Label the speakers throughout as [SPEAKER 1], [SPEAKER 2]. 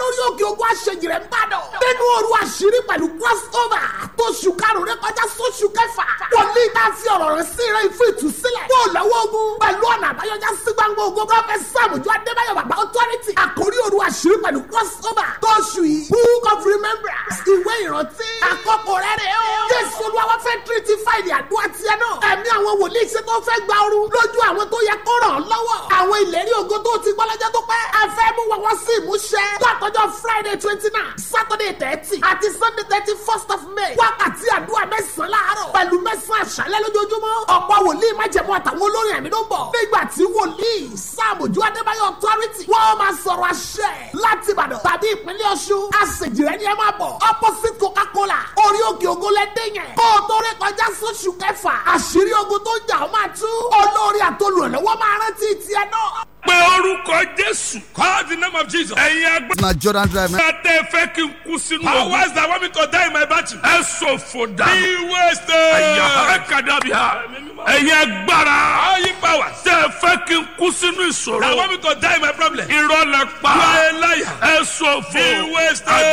[SPEAKER 1] lórí òkè ogun àṣejìrẹ́ ń bàdàn. nínú òru àṣírí pẹ̀lú crossover tó ṣù karùn-ún rẹ kọjá sóṣù kẹfà. wòlíì tá a fi ọ̀rọ̀ rẹ̀ sí rẹ̀ fún ìtúsílẹ̀. kó o lọ́wọ́ ogun pẹ̀lú ọ̀nà àbáyọjá sí gbangba ogun prọfẹ̀t sàmùjọ adébáyọ̀ bàbá authority. àkórí òru àṣírí pẹ̀lú crossover tó ṣù yìí. book of remembrance ìwé ìrántí. àkọ́kọ́ rẹ̀ rẹ̀ o. jésù olúwa fẹ́ tírítì fáìlì àdúrà tiẹ̀ náà. ẹ̀mí àwọn wòlíì ṣe tó fẹ́ gba ooru lójú àwọn tó yẹ kó ràn án lọ́wọ́. àwọn ìlérí ògo tó ti gbọ́ lọ́jọ́ tó pẹ́. a fẹ́ mú wọn wọ́n sí ìmúṣẹ. látọjọ́ friday twenty nine saturday thirty àti sunday thirty first of may. wákàtí àdúrà mẹ́sàn-án láàárọ̀ pẹ̀lú mẹ́sàn-án àṣálẹ́ lójoojúmọ́. ọ̀pọ̀ wòlíì májẹ̀mú àtàwọn olórin ẹ̀mí ló ń bọ̀. nígbà tí wòlíì sàmójú adébáyọ̀ authority wọ́n máa sọ̀rọ̀ àṣẹ láti ìbàdàn tàbí ìpínlẹ̀ ọ̀ṣun. àṣejìrẹ́ ni ẹ máa bọ̀. opposite coca-cola orí òkè ògo lẹ́dẹ̀ yẹn. kó o tó rí kọjá sóṣù kẹfà àṣírí ogun tó ń jà ó máa tú. olórí àtolùrànlọ́wọ́ máa rántí tiẹ̀ náà.
[SPEAKER 2] pé orúkọ jésù.
[SPEAKER 3] Call the name of Jesus.
[SPEAKER 2] ẹ̀yin agbẹ́.
[SPEAKER 4] na jordan drive
[SPEAKER 2] bá tẹ fẹ́ kí n kú sínú ogun.
[SPEAKER 3] Powers that want me to die in my battle.
[SPEAKER 2] ẹ sòfò dànù.
[SPEAKER 3] Be wasted.
[SPEAKER 2] ẹ̀yà ẹ kàdàbí ha. ẹ̀yin agbára.
[SPEAKER 3] All you powers
[SPEAKER 2] tẹ fẹ́ kí n kú sínú
[SPEAKER 3] that
[SPEAKER 2] ìṣòro.
[SPEAKER 3] want me to die in my problem. You
[SPEAKER 2] irọ́ lẹ pa.
[SPEAKER 3] are a liar.
[SPEAKER 2] ẹ sòfò.
[SPEAKER 3] Be wasted.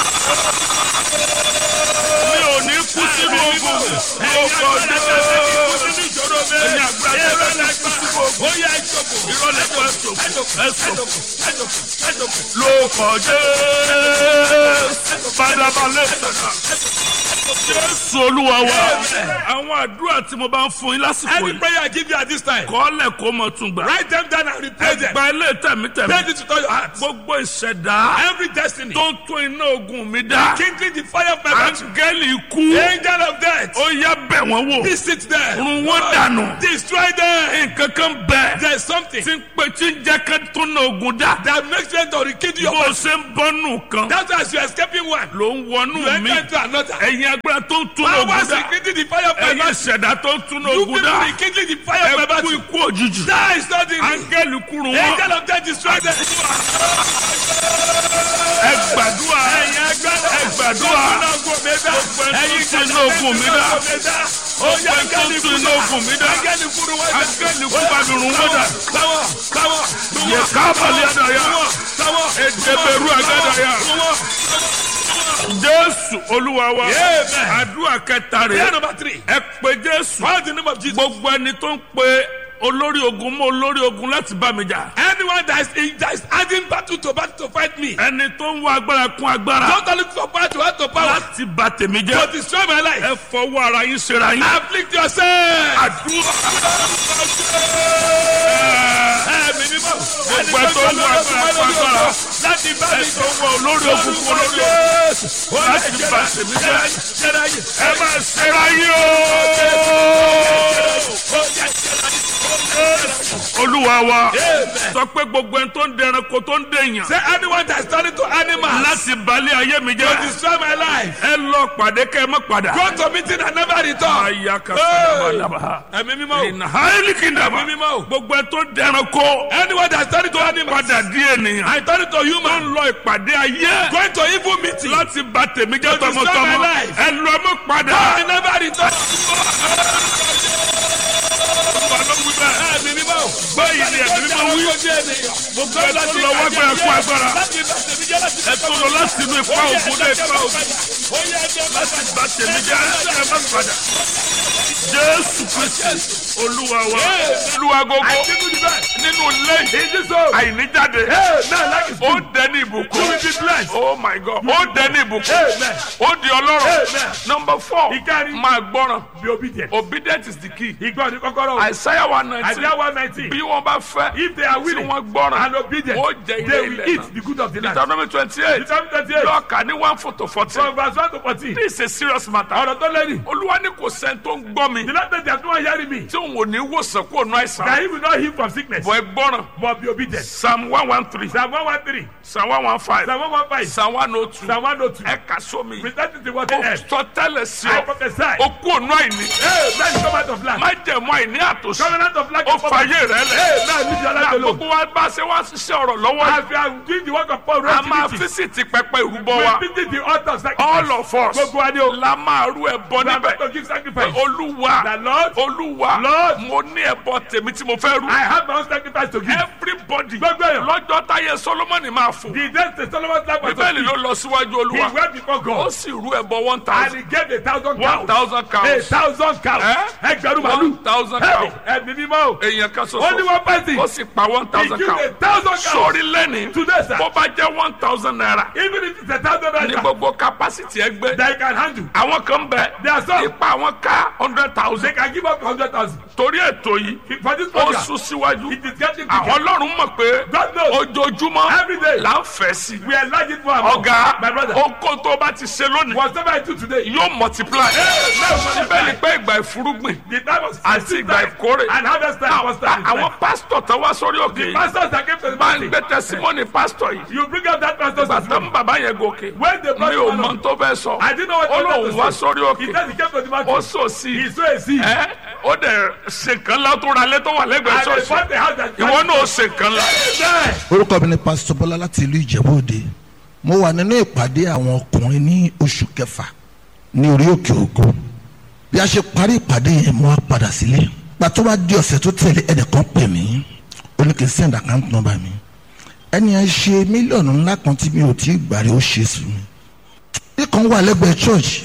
[SPEAKER 2] mi ò ní kú sínú ogun. ọkọ̀ jẹ́ ẹ̀yin agbára tẹ fẹ́ kí n kú sínú ogun.
[SPEAKER 3] Ó yá ìjọba.
[SPEAKER 2] irọ́ lẹ pa ẹ sòfò. ẹ sòfò. lóòkọ̀ jẹ́ bàdàbàlẹ̀ sọ̀tà. jésù olúwa wa. àwọn àdúrà tí mo bá ń fún yín lásìkò
[SPEAKER 3] Any
[SPEAKER 2] yìí.
[SPEAKER 3] prayer I give you at this time,
[SPEAKER 2] kọ́lẹ̀ kó mọ̀ tún gbà.
[SPEAKER 3] write them down and repeat them.
[SPEAKER 2] ẹgbà ilé tẹ̀mítẹ̀mí.
[SPEAKER 3] Pray this with all your heart.
[SPEAKER 2] gbogbo ìṣẹ̀dá
[SPEAKER 3] Every destiny,
[SPEAKER 2] tó ń tún iná ogun mi dá.
[SPEAKER 3] kindling the fire of my battle.
[SPEAKER 2] áńgẹ́lì ikú.
[SPEAKER 3] Angel of death,
[SPEAKER 2] ó yá bẹ̀ wọ́n wò.
[SPEAKER 3] visit them.
[SPEAKER 2] run wọ́n dànù.
[SPEAKER 3] Destroy them.
[SPEAKER 2] nǹkan kan bẹ̀.
[SPEAKER 3] There's something
[SPEAKER 2] tí ń pe tí ń jẹ́ ká tún iná ogun dá.
[SPEAKER 3] that makes them to rekindle your
[SPEAKER 2] bó o
[SPEAKER 3] battle.
[SPEAKER 2] ṣe ń bọ́nù kan.
[SPEAKER 3] That's why as you're escaping one,
[SPEAKER 2] ló ń
[SPEAKER 3] you
[SPEAKER 2] wọnú mi.
[SPEAKER 3] enter into another.
[SPEAKER 2] ẹ̀yin agbára tó ń tún iná ogun
[SPEAKER 3] Powers
[SPEAKER 2] dá.
[SPEAKER 3] rekindling the fire of my
[SPEAKER 2] ẹ̀yin
[SPEAKER 3] battle.
[SPEAKER 2] ìṣẹ̀dá tó ń tún iná
[SPEAKER 3] You
[SPEAKER 2] ogun
[SPEAKER 3] people
[SPEAKER 2] dá.
[SPEAKER 3] rekindling the fire of my
[SPEAKER 2] ẹ kú
[SPEAKER 3] battle.
[SPEAKER 2] ikú òjijì.
[SPEAKER 3] Die suddenly.
[SPEAKER 2] áńgẹ́lì kúrú wọn.
[SPEAKER 3] Angel of death, destroy them.
[SPEAKER 2] ẹ gbàdúrà. ẹ gbàdúrà.
[SPEAKER 3] Ẹyin
[SPEAKER 2] tún iná ogun mi dá.
[SPEAKER 3] Ó yá
[SPEAKER 2] Ọgbẹ́ tó ń tún iná ogun mi dá.
[SPEAKER 3] Áńgẹ́lì kúrú wọ́n dá.
[SPEAKER 2] áńgẹ́lì kú bá mi rún wọ́n dà.
[SPEAKER 3] Sáwọ̀ sáwọ̀
[SPEAKER 2] yẹ kábàlì àdàyà.
[SPEAKER 3] sáwọ̀
[SPEAKER 2] ẹ̀dẹ̀bẹ̀rù àgàdàyà. jésù olúwa wa.
[SPEAKER 3] Amen.
[SPEAKER 2] àdúrà kẹta
[SPEAKER 3] Prayer
[SPEAKER 2] rẹ̀.
[SPEAKER 3] number three.
[SPEAKER 2] ẹ pe jésù.
[SPEAKER 3] Call the name of Jesus.
[SPEAKER 2] gbogbo ẹni tó ń pe olórí ogun mọ́ olórí ogun láti bá mi jà.
[SPEAKER 3] Anyone that is in that is adding battle to battle to fight me.
[SPEAKER 2] ẹni tó ń wá agbára kún agbára.
[SPEAKER 3] Don't look for power to add to power.
[SPEAKER 2] láti bà tèmi
[SPEAKER 3] To
[SPEAKER 2] jẹ́.
[SPEAKER 3] destroy my life.
[SPEAKER 2] ẹ fọwọ́ ara yín ṣera yín.
[SPEAKER 3] Afflict yourself.
[SPEAKER 2] àdúrà.
[SPEAKER 3] Ẹ̀mí mímọ́.
[SPEAKER 2] gbogbo ẹ tó ń wá agbára kún agbára.
[SPEAKER 3] Láti bá
[SPEAKER 2] ẹ
[SPEAKER 3] mi
[SPEAKER 2] tó ń wá olórí ogun kún olórí ogun. láti bà tèmi jẹ́. ẹ máa ṣera yín o. olúwa wa sọ pé gbogbo ẹni tó ń dẹranko tó ń dèèyàn
[SPEAKER 3] Say anyone that is turning to animals
[SPEAKER 2] láti balẹ̀ ayé mi
[SPEAKER 3] to
[SPEAKER 2] jẹ́
[SPEAKER 3] destroy my life.
[SPEAKER 2] ẹ lọ pàdé kẹ́ ẹ má padà.
[SPEAKER 3] Go to meeting and never return.
[SPEAKER 2] aya ka sábàdàbà
[SPEAKER 3] Ẹ̀mí mímọ́.
[SPEAKER 2] ìnà haili kìndàmà
[SPEAKER 3] Ẹ̀mí mímọ́.
[SPEAKER 2] gbogbo ẹ tó dẹranko
[SPEAKER 3] Anyone that is turning to animals.
[SPEAKER 2] padà di ènìyàn
[SPEAKER 3] I turn to
[SPEAKER 2] tó
[SPEAKER 3] human.
[SPEAKER 2] ń lọ ìpàdé ayé
[SPEAKER 3] Going to evil meeting.
[SPEAKER 2] láti bà tèmi jẹ́
[SPEAKER 3] To destroy
[SPEAKER 2] tọmọtọmọ
[SPEAKER 3] my life.
[SPEAKER 2] ẹ lọ mọ́ padà.
[SPEAKER 3] I never return. Ẹ̀mí mímọ́.
[SPEAKER 2] báyìí ni ẹ̀mí mímọ́ wí gbogbo ẹ tó lọ wá gbára kú agbára ẹ tó lọ láti inú ipa ògùn dé ipa ògùn láti bà tèmi jẹ́ ẹ má padà. jésù kristi olúwa wa olúwa gbogbo nínú ilé àìníjáde ó dẹni ìbùkún oh my god ó dẹni ìbùkún ó di ọlọ́rọ̀ number four
[SPEAKER 3] Ìkárí.
[SPEAKER 2] máa gbọ́ràn
[SPEAKER 3] Be obedient.
[SPEAKER 2] obedient is the key
[SPEAKER 3] Ìgbọ́ ni kọ́kọ́rọ́.
[SPEAKER 2] isaiah one nineteen
[SPEAKER 3] Isaiah one nineteen.
[SPEAKER 2] bí wọ́n bá fẹ́
[SPEAKER 3] If they are
[SPEAKER 2] tí
[SPEAKER 3] willing
[SPEAKER 2] wọ́n gbọ́ràn
[SPEAKER 3] and obedient,
[SPEAKER 2] ó jẹ ilé
[SPEAKER 3] they will
[SPEAKER 2] ilẹ̀
[SPEAKER 3] eat
[SPEAKER 2] náà
[SPEAKER 3] the good of the land.
[SPEAKER 2] deuteronomy twenty eight
[SPEAKER 3] Deuteronomy twenty eight.
[SPEAKER 2] lọ́ọ̀kà ní one four to fourteen
[SPEAKER 3] From verse one to fourteen.
[SPEAKER 2] this is a serious matter
[SPEAKER 3] Ọ̀rọ̀ tó lẹ́yìn.
[SPEAKER 2] olúwa ní kò sẹ́ni tó ń gbọ́ mi
[SPEAKER 3] The last time they are doing hearing me.
[SPEAKER 2] tí òun ò ní wòsàn kó nu
[SPEAKER 3] That
[SPEAKER 2] àìsàn
[SPEAKER 3] he will not heal from sickness.
[SPEAKER 2] bọ̀ ẹ gbọ́ràn
[SPEAKER 3] But be obedient.
[SPEAKER 2] psalm one one three
[SPEAKER 3] Psalm one one three.
[SPEAKER 2] psalm one one five
[SPEAKER 3] Psalm one one five.
[SPEAKER 2] psalm one oh two
[SPEAKER 3] Psalm one oh two.
[SPEAKER 2] ẹ kà sómi
[SPEAKER 3] Present it to what
[SPEAKER 2] ó
[SPEAKER 3] they have.
[SPEAKER 2] sọ tẹ́lẹ̀ sí
[SPEAKER 3] I
[SPEAKER 2] ọ
[SPEAKER 3] prophesy.
[SPEAKER 2] ó kú ònú àìní àìní
[SPEAKER 3] Amen. Come out of lack.
[SPEAKER 2] má jẹ̀mú àìní àtòsí
[SPEAKER 3] Covenant of lack
[SPEAKER 2] ó
[SPEAKER 3] and poverty.
[SPEAKER 2] fàyè rẹ lẹ̀
[SPEAKER 3] Amen. Leave your life
[SPEAKER 2] na
[SPEAKER 3] alone.
[SPEAKER 2] gbogbo wa bá ṣe wá ṣiṣẹ́ ọ̀rọ̀ lọ́wọ́ yìí
[SPEAKER 3] As we are doing the work of Paul,
[SPEAKER 2] a máa
[SPEAKER 3] activity,
[SPEAKER 2] físìtì pẹpẹ ìrúbọ wa
[SPEAKER 3] we visit the altar of sacrifice.
[SPEAKER 2] all of us
[SPEAKER 3] Gbogbo wa ni o.
[SPEAKER 2] la máa rú ẹbọ
[SPEAKER 3] We are
[SPEAKER 2] níbẹ̀
[SPEAKER 3] going to give sacrifice.
[SPEAKER 2] olúwa
[SPEAKER 3] The Lord,
[SPEAKER 2] olúwa
[SPEAKER 3] Lord,
[SPEAKER 2] mo ní ẹbọ tèmi tí mo fẹ́ rú
[SPEAKER 3] I have my own sacrifice to give.
[SPEAKER 2] everybody
[SPEAKER 3] Gbogbo èèyàn.
[SPEAKER 2] lọ́jọ́ táyé solomoni máa fò
[SPEAKER 3] The day the Solomon's life was
[SPEAKER 2] bíbélì ló
[SPEAKER 3] fulfilled,
[SPEAKER 2] lọ síwájú
[SPEAKER 3] he
[SPEAKER 2] olúwa
[SPEAKER 3] went before
[SPEAKER 2] ó
[SPEAKER 3] God
[SPEAKER 2] sì rú ẹbọ one
[SPEAKER 3] and
[SPEAKER 2] thousand
[SPEAKER 3] he gave a thousand
[SPEAKER 2] one
[SPEAKER 3] cows.
[SPEAKER 2] thousand
[SPEAKER 3] A
[SPEAKER 2] cows
[SPEAKER 3] thousand cows.
[SPEAKER 2] Eh?
[SPEAKER 3] Ẹgbẹ̀rún
[SPEAKER 2] one
[SPEAKER 3] màlúù.
[SPEAKER 2] thousand
[SPEAKER 3] Hey,
[SPEAKER 2] cows
[SPEAKER 3] Ẹ̀mí mímọ́ o.
[SPEAKER 2] èèyàn kan
[SPEAKER 3] Ó ní
[SPEAKER 2] ṣoṣo
[SPEAKER 3] one person.
[SPEAKER 2] ó sì pa one
[SPEAKER 3] He
[SPEAKER 2] thousand
[SPEAKER 3] give a
[SPEAKER 2] cows
[SPEAKER 3] thousand cows.
[SPEAKER 2] sórí lẹ́ni
[SPEAKER 3] Today, sir.
[SPEAKER 2] bó bá jẹ́ one thousand naira
[SPEAKER 3] Even if it's a thousand
[SPEAKER 2] ní
[SPEAKER 3] naira
[SPEAKER 2] gbogbo capacity ẹgbẹ́
[SPEAKER 3] that you can handle,
[SPEAKER 2] àwọn kan bẹ
[SPEAKER 3] There are some.
[SPEAKER 2] ipa àwọn ká hundred
[SPEAKER 3] they
[SPEAKER 2] thousand
[SPEAKER 3] can give up hundred thousand.
[SPEAKER 2] torí ètò yìí
[SPEAKER 3] For this
[SPEAKER 2] ó
[SPEAKER 3] program,
[SPEAKER 2] sún síwájú
[SPEAKER 3] it is getting
[SPEAKER 2] àwọn
[SPEAKER 3] bigger.
[SPEAKER 2] ọlọ́run mọ̀ pé
[SPEAKER 3] God knows.
[SPEAKER 2] ojoojúmọ́
[SPEAKER 3] Every day.
[SPEAKER 2] là ń fẹ́ sí
[SPEAKER 3] We enlarge it more and more.
[SPEAKER 2] ọ̀gá
[SPEAKER 3] My brother.
[SPEAKER 2] oko tó bá ti ṣe lónìí
[SPEAKER 3] Whatever I do today,
[SPEAKER 2] yóò multiply síbẹ̀ ni pé ìgbà ìfúrúgbìn
[SPEAKER 3] the time of
[SPEAKER 2] Àti
[SPEAKER 3] seed
[SPEAKER 2] ìgbà
[SPEAKER 3] time
[SPEAKER 2] ìkórè.
[SPEAKER 3] and harvest time was time.
[SPEAKER 2] àwọn pásítọ̀ tó wá sórí òkè yìí
[SPEAKER 3] pastors that came to the
[SPEAKER 2] máa ń
[SPEAKER 3] meeting,
[SPEAKER 2] gbé tẹsímọ́nì pásítọ̀ yìí
[SPEAKER 3] you bring up that pastor's
[SPEAKER 2] bàtà
[SPEAKER 3] testimony.
[SPEAKER 2] bàbá yẹn gòkè
[SPEAKER 3] When the
[SPEAKER 2] mi
[SPEAKER 3] pastor
[SPEAKER 2] ò
[SPEAKER 3] was
[SPEAKER 2] mọ
[SPEAKER 3] on-
[SPEAKER 2] tó fẹ́ sọ
[SPEAKER 3] I didn't know what
[SPEAKER 2] ó
[SPEAKER 3] he
[SPEAKER 2] lóun
[SPEAKER 3] wanted
[SPEAKER 2] wá
[SPEAKER 3] to say.
[SPEAKER 2] sórí
[SPEAKER 3] He
[SPEAKER 2] òkè
[SPEAKER 3] said he came to the
[SPEAKER 2] ó
[SPEAKER 3] mountain.
[SPEAKER 2] sò sí
[SPEAKER 3] He saw a seed.
[SPEAKER 2] ẹ ó dẹ̀ ṣe nǹkan ńlá tó ra lé tó wà lẹ́gbẹ̀ẹ́
[SPEAKER 3] And they
[SPEAKER 2] ṣọ́ọ̀ṣì
[SPEAKER 3] bought the house that
[SPEAKER 2] ìwọ náà ó ṣe nǹkan ńlá.
[SPEAKER 3] Amen.
[SPEAKER 4] orúkọ mi ni pásítọ̀ bọ́lá láti ìlú ìjẹ̀bú òde mo wà nínú ìpàdé àwọn ọkùnrin ní oṣù kẹfà ní orí òkè ògo bí a ṣe parí ìpàdé yẹn mo wá padà sílé gba tó bá di ọ̀sẹ̀ tó tẹ̀lé ẹnìkan pè mí ó ní kí n send account number mi ẹni yẹn ṣe mílíọ̀nù ńlá kan tí mi ò tí ì gbàrí ó ṣe sí mi ikàn wà lẹ́gbẹ̀ẹ́ church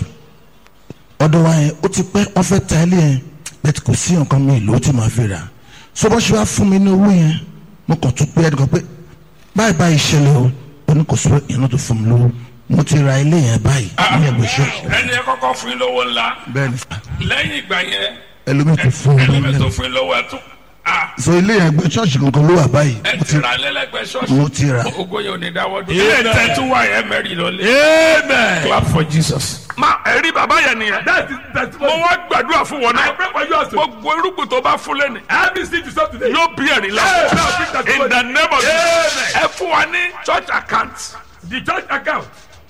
[SPEAKER 4] ọ̀dọ̀ wa yẹn ó ti pẹ́ wọ́n fẹ́ ta ilé yẹn bẹ́ẹ̀ tí kò sí nǹkan mi ìlú tí màá fi rà so bó ṣe wá fún mi ní owó yẹn mo kàn tún pé ẹnìkan pé báyìí báyìí ṣẹlẹ̀ o ó ní kò sí ìyẹn tó fún mi lówó mo ti ra ilé yẹn báyìí ní ẹgbẹ́ ṣọ́ọ̀ṣì
[SPEAKER 2] ẹni ẹ kọ́kọ́ fún yín lówó ńlá
[SPEAKER 4] bẹ́ẹ̀ ni sà
[SPEAKER 2] lẹ́yìn ìgbà yẹn
[SPEAKER 4] ẹlòmíì tó fún mi
[SPEAKER 2] ẹlẹ́mẹ̀ tó
[SPEAKER 4] lẹ́nu
[SPEAKER 2] fún yín lówó ẹ̀ tún à
[SPEAKER 4] so ilé yẹn ẹgbẹ́ ṣọ́ọ̀ṣì kankan ló wà báyìí
[SPEAKER 2] ẹ
[SPEAKER 4] mo
[SPEAKER 2] ti
[SPEAKER 4] ti
[SPEAKER 2] ra lẹ́lẹ́gbẹ̀ẹ́ ṣọ́ọ̀ṣì
[SPEAKER 4] mo ti ra
[SPEAKER 2] ogo yẹn ò ní dáwọ́ dúró. ilé ìtẹ́tù wà yẹn mẹ́rin lọ́lẹ̀.
[SPEAKER 3] Amen.
[SPEAKER 2] clap for jesus. ma ẹ̀rí bàbá yẹn nìyẹn.
[SPEAKER 3] That is
[SPEAKER 2] mo
[SPEAKER 3] testimony.
[SPEAKER 2] wá gbàdúrà fún wọn
[SPEAKER 3] I
[SPEAKER 2] náà.
[SPEAKER 3] pray for you also.
[SPEAKER 2] gbogbo irúgbìn tó bá fún lẹ́nu.
[SPEAKER 3] Every seed you sow today.
[SPEAKER 2] yóò bí ẹ̀rí la.
[SPEAKER 3] Amen. Now bring testimony.
[SPEAKER 2] in the name of
[SPEAKER 3] Amen.
[SPEAKER 2] jesus. ẹ fún wa ní church account.
[SPEAKER 3] The church account.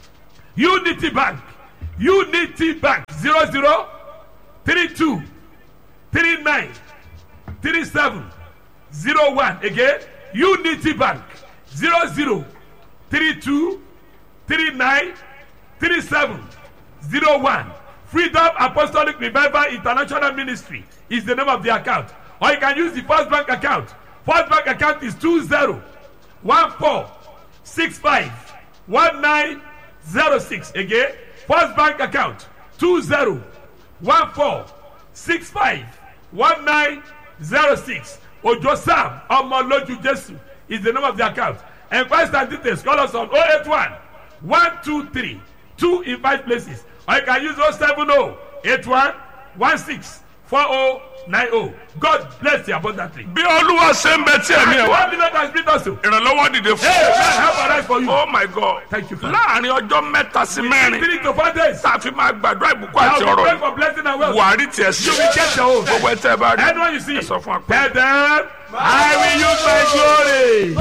[SPEAKER 3] Unity Bank. Unity Bank. Zero zero three two three nine three seven zero one. Again. Unity Bank. Zero zero three two three nine three seven zero one. Freedom Apostolic Revival International Ministry is the name of the account. Or you can use the First Bank account. First Bank account is two zero one four six five one nine zero six. Again, First Bank account two zero one four six five one nine zero six. Ojo Sam Omoloju Jesu is the name of the account. Enquest and details call us on 081 123 2 in 5 places. Or you can use 070 81 16 4090. God bless you abundantly.
[SPEAKER 2] bí olúwa ṣe ń bẹ tí ẹ̀mí ẹ̀ wá.
[SPEAKER 3] One million has been also.
[SPEAKER 2] ìrànlọ́wọ́ dìde fún.
[SPEAKER 3] Hey, man, help arise for you.
[SPEAKER 2] oh my god.
[SPEAKER 3] Thank you, Father.
[SPEAKER 2] láàrin ọjọ́ mẹ́ta sí mẹ́rin.
[SPEAKER 3] Three to four days.
[SPEAKER 2] tá a fi máa gbàdúrà ìbùkún
[SPEAKER 3] I
[SPEAKER 2] àti
[SPEAKER 3] will
[SPEAKER 2] ọ̀rọ̀
[SPEAKER 3] pray
[SPEAKER 2] yìí.
[SPEAKER 3] for blessing and wealth.
[SPEAKER 2] buhari tiẹ̀ sí.
[SPEAKER 3] You will get your own.
[SPEAKER 2] gbogbo ẹ tẹ́ ẹ bá rí.
[SPEAKER 3] Anyone you see,
[SPEAKER 2] ẹ sọ fún wa pé.
[SPEAKER 3] tell them, I will use my glory.